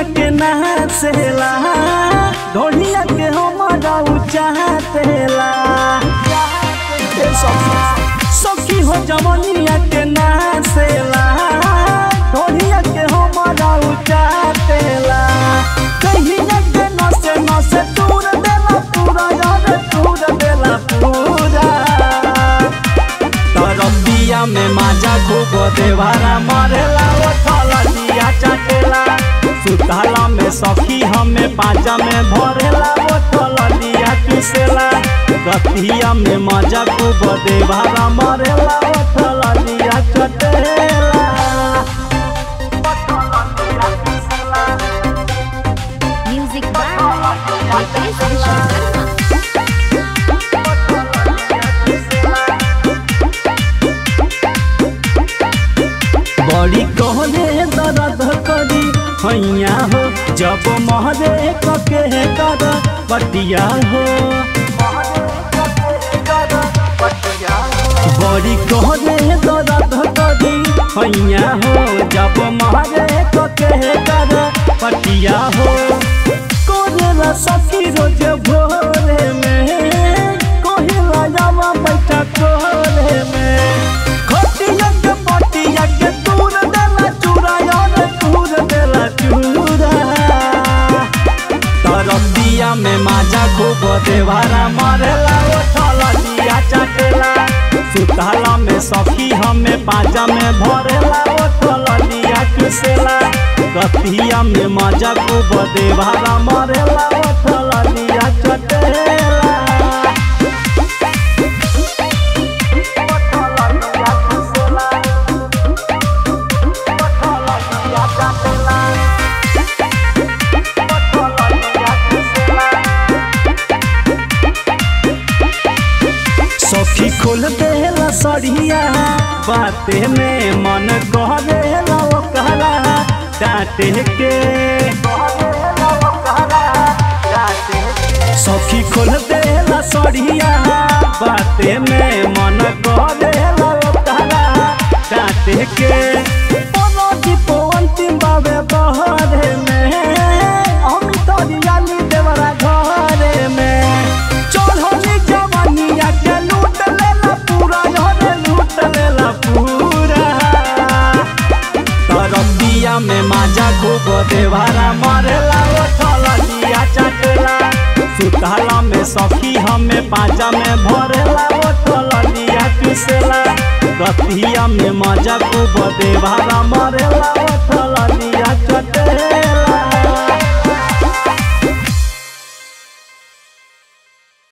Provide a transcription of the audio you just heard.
के नहसेला ढोलिया के हमारा चाहतेला ए सखी सखी हो जवनिया के नहसेला ढोलिया के हमारा चाहतेला कहिया के नसे नसे दूर देला पूरा यार दूर देला पूरा तरबिया में माजा खूब देवारा मरेला वो थललिया चटेला सुताला में सखी हमें पाजा में भरेला वो थललिया चुसेला रतिया में माजा खूब देवारा मरेला वो थललिया चटेला Music by Ritesh Vishwakarma. बड़ी कहले दर्द करी हैया हो जब महरे कके कर बटिया हो बड़ी कहले दर्द करी हैया हो जब महरे कके कर बटिया हो कोरेला सखी रोज भोरे में कोहिला जावा बैठा कोरे में खटिया के पटिया के दूर देला चूरा यार दूर देला चूरा तरबिया में माजा खूब देवारा मरेला वो थललिया चटेला सुताला में सखी हमें पाजा में भरेला वो थललिया चुसेला रतिया में माजा खूब देवारा मरेला वो थललिया चटेला सखी खोल देला सड़िया बाते में मन कह देला वो कहला डांटे के सखी खोल देला सड़िया बाते में मन कह देला वो कहला डांटे के बोलो जी अंतिम बाबे बहरे में हम तोरियाली देवरा घरे में चढ़ली जवानिया के लूट लेला पूरा हरे लूट लेला पूरा तरबिया में माजा खूब देवारा मरेला वो थललिया चटेला सुताला में सखी हमें पाजा में भरेला वो थललिया चुसेला रतिया में माजा खूब देवारा